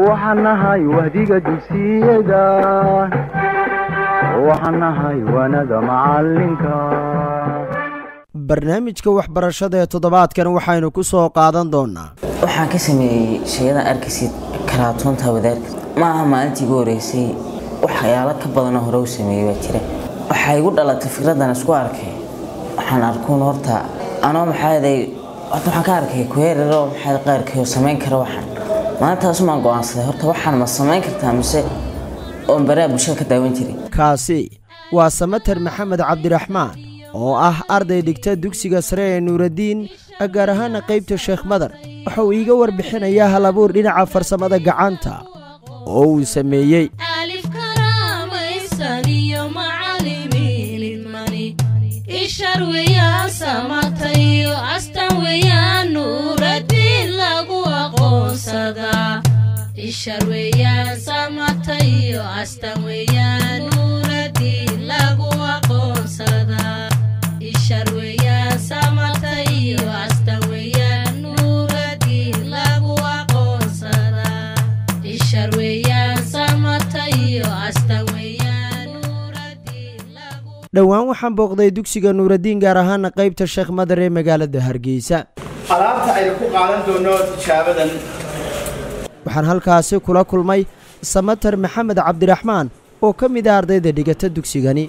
waxaan nahay wahdiga dugsiyada waxaan nahay waanada macalinka barnaamijka waxbarashada ee toddobaadkan waxaynu ku soo qaadan doonaa waxaan ka sameeyey shayadan arkaysid karaatoonta wadaarka ma aha maalintii igu horeysay waxyaalo ka badanoo hore u sameeyey baa jira waxaa igu dhalatay fikradan isku arkay waxaan arkuun horta anoo maxaaday horta waxaan ka arkay kuheeraroo maxaa qaarkii oo samayn kara waxaan maalintaasumaan go-aansaday horta waxaan ma samayn kartaa mise oon baraha bulshada ka daawan jiray kaasi waa samater maxamed cabdiraxmaan oo ah arday dhigta dugsiga sare ee nuuraddiin gaar ahaana qaybta sheekh madar waxa uu iiga warbixinayaa hal abuur dhinaca farsamada gacanta oo uu sameeyey dhowaan waxaan booqday dugsiga nuuraddiin gaar ahaana qaybta sheekh madar ee magaalada hargeysa alaabta aynu ku qaadan doono tijaabadan waxaan halkaasi kula kulmay samater maxamed cabdiraxmaan oo ka mid ah ardayda dhigata dugsigani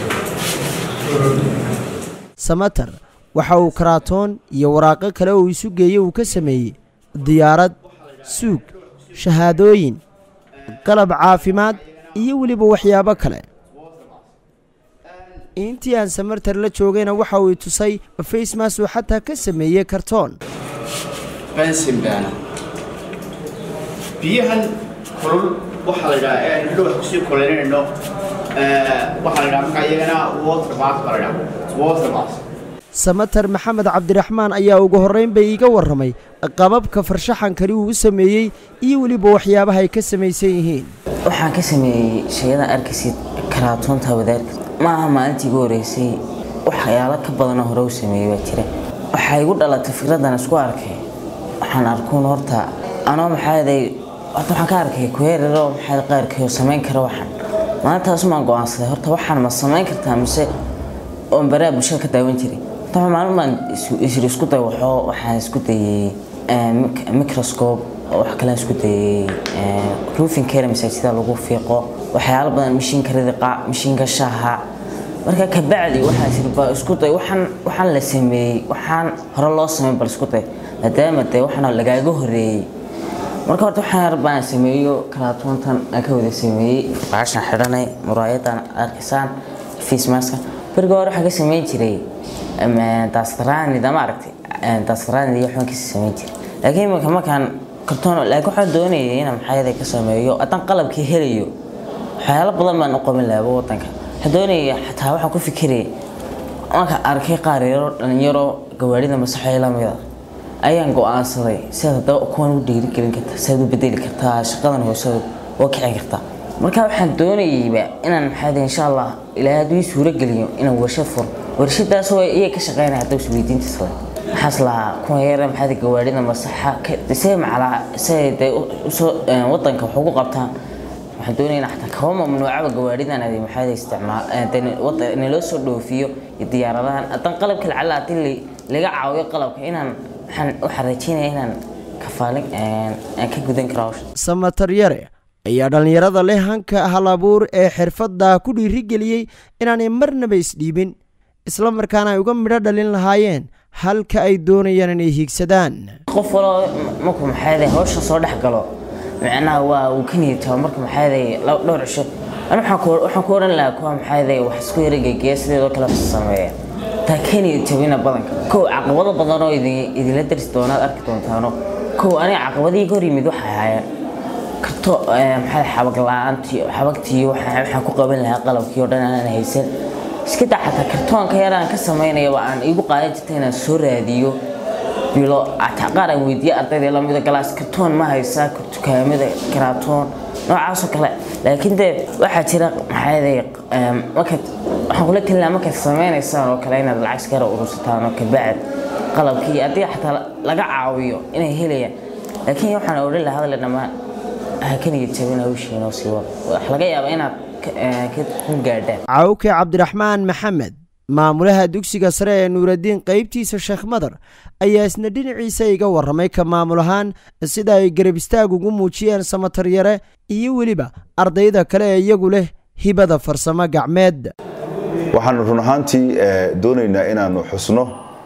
samater waxa uu karaatoon iyo waraaqo kale oo isu geeyey uu ka sameeyey diyaarad suug shahaadooyin qalab caafimaad iyo weliba waxyaabo kale intii aan samartar la joogayna waxa uu i tusay facemas uu xataa ka sameeyey kartoon bensinbaana biyahan kulul waxaa la yidhaha ee hadhow wax kusii kulaynayno waxaa la yidhaha markaa iyagana water bath baa la yidhaha water bath samater maxamed cabdiraxmaan ayaa ugu horrayn bay iiga warramay qababka farshaxankani uu u sameeyey iyo weliba waxyaabaha ay ka samaysan yihiin waxaan ka sameeyey shayadan arkaysid karaatoonta wadaarka ma aha maalintii igu horeysay waxyaalo ka badanoo hore u sameeyey baa jira waxaa igu dhalatay fikradan isku arkay waxaan arkuun horta anoo maxaaday horta waxaan ka arkay kuheeraroo maxaa qaarkii oo samayn kara waxaan maalintaasumaan go-aansaday horta waxaan ma samayn kartaa mise oon baraha bulshada ka daawan jiray horta maalin baan isri isku day waxoo waxaan isku dayey microscope wax kalean isku dayey roofing care masaajida lagu fiiqo waxyaalo badan mashiinka ridiqa mashiinka shaaha marka kabacdi waxaa jirba isku day waxaan waxaan la sameeyey waxaan hore loo sameyn bal isku day maadaama dee waxaana lagaaga horeeyey marka horta waxaan yar baan sameeyo karaatoontan aan ka wada sameeyey baashan xidhanay muraayadan arkaysaan face maska beriga hore waxaa ka sameyn jiray daastaraanida ma aragtay daastaraanida iyo waxbaan kasii sameyn jiray laakiin iminka markaan kartoon laakiin waxaan doonayay inaan maxayada ka sameeyo haddaan qalabkii helayo waxyaalo badan baan u qaban lahaa wadanka waxaan doonaya xataa waxaan ku fikirayay marka arkay qaar yaro dhalinyaro gawaarida masaxo la mida ayaan go-aansaday sidaad haddaba kuwan u dhiirigelin kartaa sidaad u bedeli kartaa shaqadan hoose oo kici kartaa marka waxaan doonayayba inaan maxaa insha allah ilaahay hadduu ii suuro geliyo inaan warshad furo warshadaas oo iyaga ka shaqeynaya hadda isweydiintiis le maxaas lahaa kuwa yara maxaa gawaarida masaxa see macalaa see dee usoo wadanka wax ugu qabtaan waxaan doonayna xataa kaba mamnuucaba gawaaridan adi maxaa isticmaal naloo soo dhoofiyo iyo diyaaradahan haddaan qalabka lacala haddii laga caawiyo qalabka inaan waxaan waxaan rajeynaya inaan kafaalin aan ka gudan karo hawsha samater yare ayaa dhallinyarada leh hanka hal abuur ee xirfadda ku dhiirigeliyey inaanay marnaba isdhiibin isla markaana ay uga midho dhalin lahaayeen halka ay doonayaan inay hiigsadaan qof waloo markuu maxaa hawsha soo dhex galo macnaha waa uu ka niyadtaba marka maxaa dhowr cisho an waxaan ku odhan lahaa kuwa maxaa wax isku yara geegeya sideedoo kale sameeya taa ka niyadtabina badanka kow caqabado badanoo idinla darsi doonaad arki doontaano kow aniga caqabadihii hor yimid waxay ahaayeen karto maxaa xabag la-aantii xabagtii waxaan ku qaban lahaa qalabkii oo dhan aanan haysan iska daa xataa kartoonka yaraan ka samaynayaba aan igu qaadan jirta inaan soo raadiyo bilo ataa qaar aan weydiiye ardayda lamida galaas kartoon ma haysaa dukaamada karaatoon noocaasoo kale laakiin dee waxaa jira maxaa markaad waxaan kula talin lahaa markaad sameynaysaan oo kale inaad lacag iskara urursataan oo kabacd qalabkii haddii xataa laga caawiyo inay helayaan laakiin waxaan odhan lahaa hadle dhammaan ha ka niyad jabin hawshiina oo sii wada wax laga yaabaa inaad ka- eh, ka ku gaadhaan cawke cabdiraxmaan maxamed maamulaha dugsiga sare ee nuuraddiin qaybtiisa sheekh madar ayaa isna dhinaciisa iga warramay ka maamul ahaan sida ay garab istaag ugu muujiyeen samatar yare iyo weliba ardayda kale ee iyagu leh hibada farsamo gacmeed waxaanu run ahaantii eh, doonaynaa inaanu xusno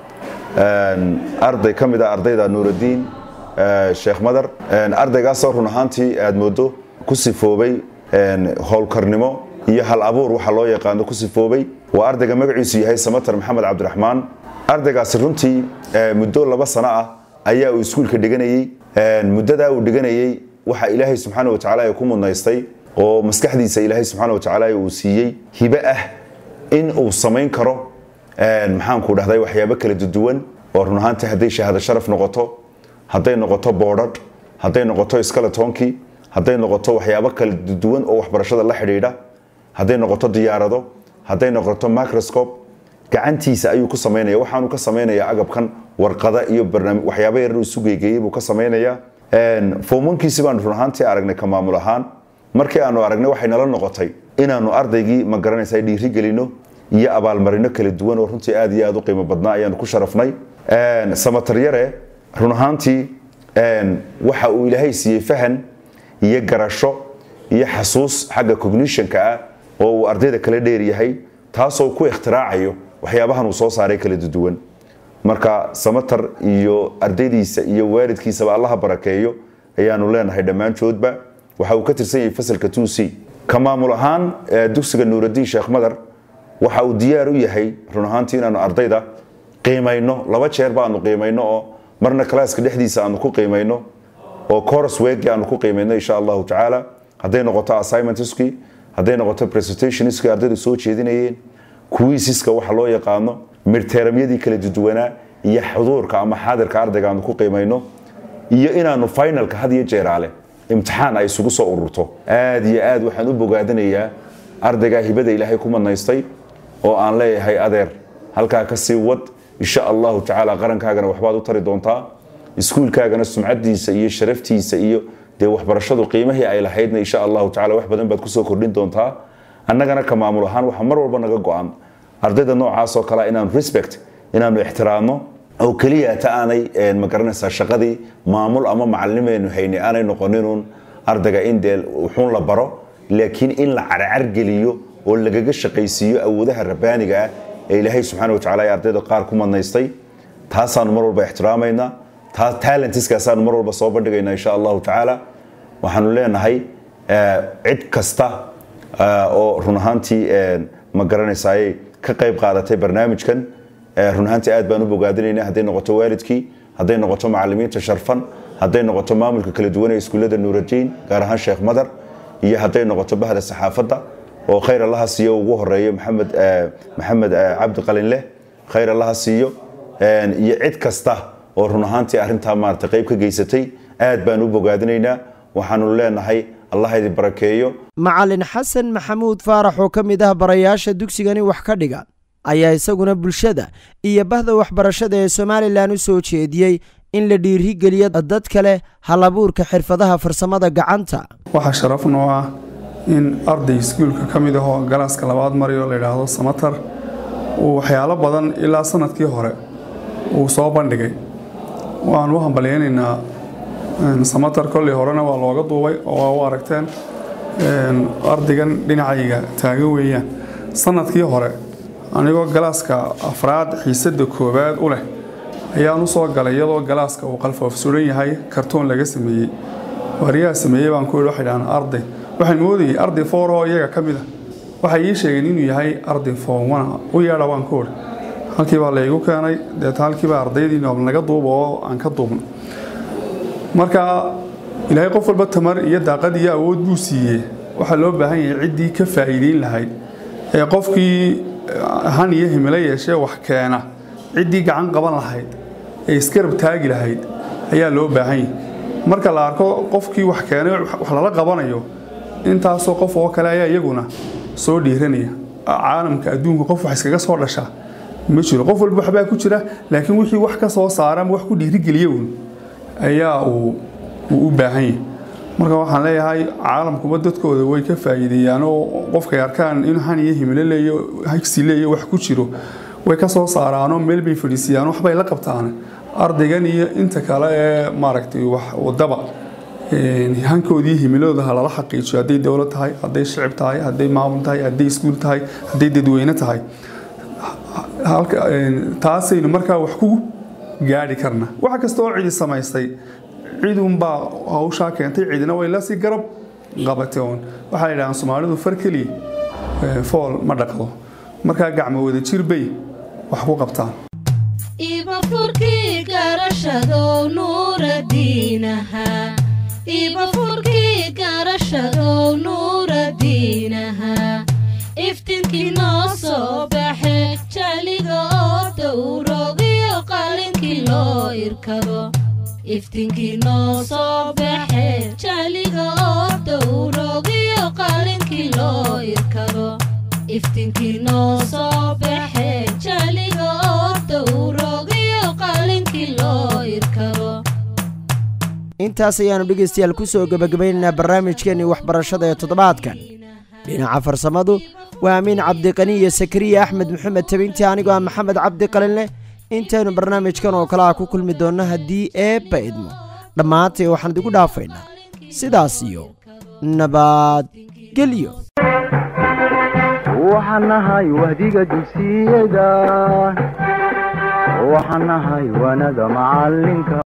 een, arday ka mid ah ardayda nuuraddiin eh, sheekh madar een, ardaygaasoo run ahaantii aad moodo ku sifoobay een, howlkarnimo iyo hal abuur waxa loo yaqaano ku sifoobay waa ardayga magaciisu yahay samatar maxamed cabdiraxmaan ardaygaasi runtii eh, muddo laba sano ah ayaa uu iskuulka dhiganayey Een, muddadaa uu dhiganayey waxa ilaahay subxaana wa tacaala ku mudnaystay oo maskaxdiisa ilaahay subxaana wa tacaala uu siiyey hibe ah in uu samayn karo een, maxaanku dhahday waxyaabo kala duwan oo run ahaantii hadday shahaado sharaf noqoto hadday noqoto boodhadh hadday noqoto skaletonkii hadday noqoto waxyaabo kala duwan oo waxbarashada la xidhiidha hadday noqoto diyaarado hadday noqoto microscope gacantiisa ayuu ku samaynaya waxaanu ka samaynayaa agabkan warqada iyo barnaamij waxyaabo yar uu isu geegeeyey buu ka samaynayaa Een, foomankiisi baanu run ahaantii aragnay ka maamul ahaan markii aanu aragnay waxay nala noqotay inaanu ardaygii ma garanaysa dhiiri gelino iyo abaalmarino kala duwan oo runtii aad iyo aad u qiimo badnaa ayaanu ku sharafnay Een, samatar yare run ahaantii een, waxa uu ilaahay siiyey fahan iyo garasho iyo xasuus xagga cognitionka ah oo uu ardayda kala dheer yahay taasoo ku ikhtiracayo waxyaabahan uu soo saaray kala duwan marka samatar iyo ardaydiisa iyo waalidkiisaba allaha barakeeyo ayaanu leenahay dhammaantoodba waxa uu ka tirsan yahay fasalka 2c ka maamul ahaan eh, dugsiga nuuraddiin sheekh madar waxa uu diyaar u yahay run ahaantii inaanu ardayda qiimayno laba jeer baanu qiimayno oo marna kalaaska dhexdiisa aanu ku qiimayno oo course weegi aanu ku qiimayno insha allahu tacaala hadday noqoto assignmentskii hadday noqoto presentationskii ardaydu soo jeedinayeen kuwiisiska waxa loo yaqaano midteramyadii kala duwanaa iyo xuduurka ama xaadirka ardayga aanu ku qiimayno iyo inaanu finalka had iyo jeeraale imtixaan ay isugu soo ururto aad iyo aad waxaan u bogaadinayaa ardaygaa hibada ilaahay ku manaystay oo aan leeyahay adeer halkaa ka sii wad insha allahu tacaala qarankaagana waxbaad u tari doontaa iskuulkaagana sumcadiisa iyo sharaftiisa iyo dee waxbarashadu qiimihii ay lahaydna insha allahu tacaala wax badan baad kusoo kordhin doontaa annagana ka maamul ahaan waxaa mar walba naga go-an ardayda noocaasoo kale inaanu respect inaanu ixtiraamno oo keliya ta aanay een, ma garanaysaa shaqadii maamul ama macalimeenu hayni aanay noqoninun ardayga in dee wuxuun la baro laakiin in la carcargeliyo oo lagaga shaqaysiiyo awoodaha rabbaaniga ah ee ilaahay subxaana wa tacaala ee ardayda qaar ku madnaystay taasaanu mar walba ixtiraamaynaa taa talentiskaasaanu mar walba soo bandhigaynaa insha allahu tacaala waxaanu leenahay eh, cid kasta eh, oo run ahaantii eh, ma garanaysaayey ka qayb qaadatay barnaamijkan eh, run ahaantii aad baan u bogaadinaynaa hadday noqoto waalidkii hadday noqoto macalimiinta sharfan hadday noqoto maamulka kala duwan ee iskuullada nuuraddiin gaar ahaan sheekh madar iyo hadday noqoto bahda saxaafadda oo khayr allaha siiyo ugu horeeyo maxamed eh, maxamed eh, cabdi qalinleh khayr allaha siiyo een, iyo cid kasta oo run ahaantii arrintaa maarata qayb ka geysatay aad baan u bogaadinaynaa waxaanu leenahay allah idin barakeeyo macalin xasan maxamuud faarax oo ka mid ah barayaasha dugsigani wax ka dhiga ayaa isaguna bulshada iyo bahda waxbarashada ee somalilan u soo jeediyey in la dhiirigeliyo dad kale halabuurka xirfadaha farsamada gacanta waxaa sharaf noo ah in arday iskuulka ka mid ahoo galaaska labaad marayo la yidhaahdo samatar uu waxyaalo badan ilaa sanadkii hore uu soo bandhigay waan u hambalyaynaynaa een, samatar kolley horena waa looga duubay oo waa u aragteen een, ardaygan dhinacayga taagan weeyaan sanadkii hore anigoo galaaska afraad xiisada koowaad u leh ayaan u soo galay iyadoo galaaska uu qalfoof suran yahay kartoon laga sameeyey wariyaha sameeyey baan ku yidhi waxay dhahaan arday waxaan moodayay arday foor oo iyaga ka mid a waxay ii sheegeen inuu yahay arday foomana u yeedha waan ku idhi halkii baa laygu keenay deeta halkiiba ardaydii noob naga duuba oo aan ka duubno marka ilaahay qof walba tamar iyo daaqad iyo awood buu siiyey waxaa loo baahan yahay ciddii ka faa'iideyn lahayd ee qofkii han iyo himilo yeeshee wax keena ciddii gacan qaban lahayd ee iskarab taagi lahayd ayaa loo baahan yahay marka la arko qofkii wax keenay wax lala qabanayo intaasoo qof oo kale ayaa iyaguna soo dhiiranaya caalamka adduunka qof wax iskaga soo dhasha ma jiro qof walba waxbaa ku jira laakiin wixii wax ka soo saara ama wax ku dhiirigeliya uun ayaa uu uu u baahan yahay marka waxaan leeyahay caalamkuba dadkooda way ka faa'iideeyaan oo qofkay arkaan in han iyo himilo leeyo higsi leeyo wax ku jiro way ka soo saaraanoo meel bay fadhiisiyaan waxbay la qabtaan ardaygan iyo inta kale ee maaragtay wax wadaba hankoodii himiladooda ha lala xaqiijiyo hadday dowlad tahay hadday shicib tahay hadday maamul tahay hadday iskuul tahay hadday dadweyne tahay taasaynu markaa wax ku gaadhi karna wax kasta oo cidi samaystay cidunbaa hawshaa keentay cidina way lasii garab qabatay oon waxaa yidhahaan soomaalidu far keliya fool ma dhaqdo markaa gacmo wada jir bay wax ku qabtaan ibafurkii garashadow nuuradiinaha ibafurkii garashadow nuuradiinaha iftinkii noo soo baxe jaliga oo dowrogiyo qalinkii loo irkado iftinkii noo soo baxe jaliga oo dowrogiyo qalinkii loo irkado iftinkii noo soo baxe jaliga oo dowrogiyo qalinkii loo irkado intaas ayaannu dhegaystayaal ku soo gebagabaynaynaa barnaamijkeennii waxbarashada ee toddobaadkan dhinaca farsamadu waa amiin cabdiqani iyo sakariya axmed maxamed tabinti anigoo ah maxamed cabdiqalinleh intaynu barnaamijkan oo kale ah ku kulmi doonno haddii eebba idmo dhammaantay waxaan idigu dhaafaynaa sidaas iyo nabadgelyo waxaan nahay wahdiga dugsiyada waxaan nahay wanada macalinka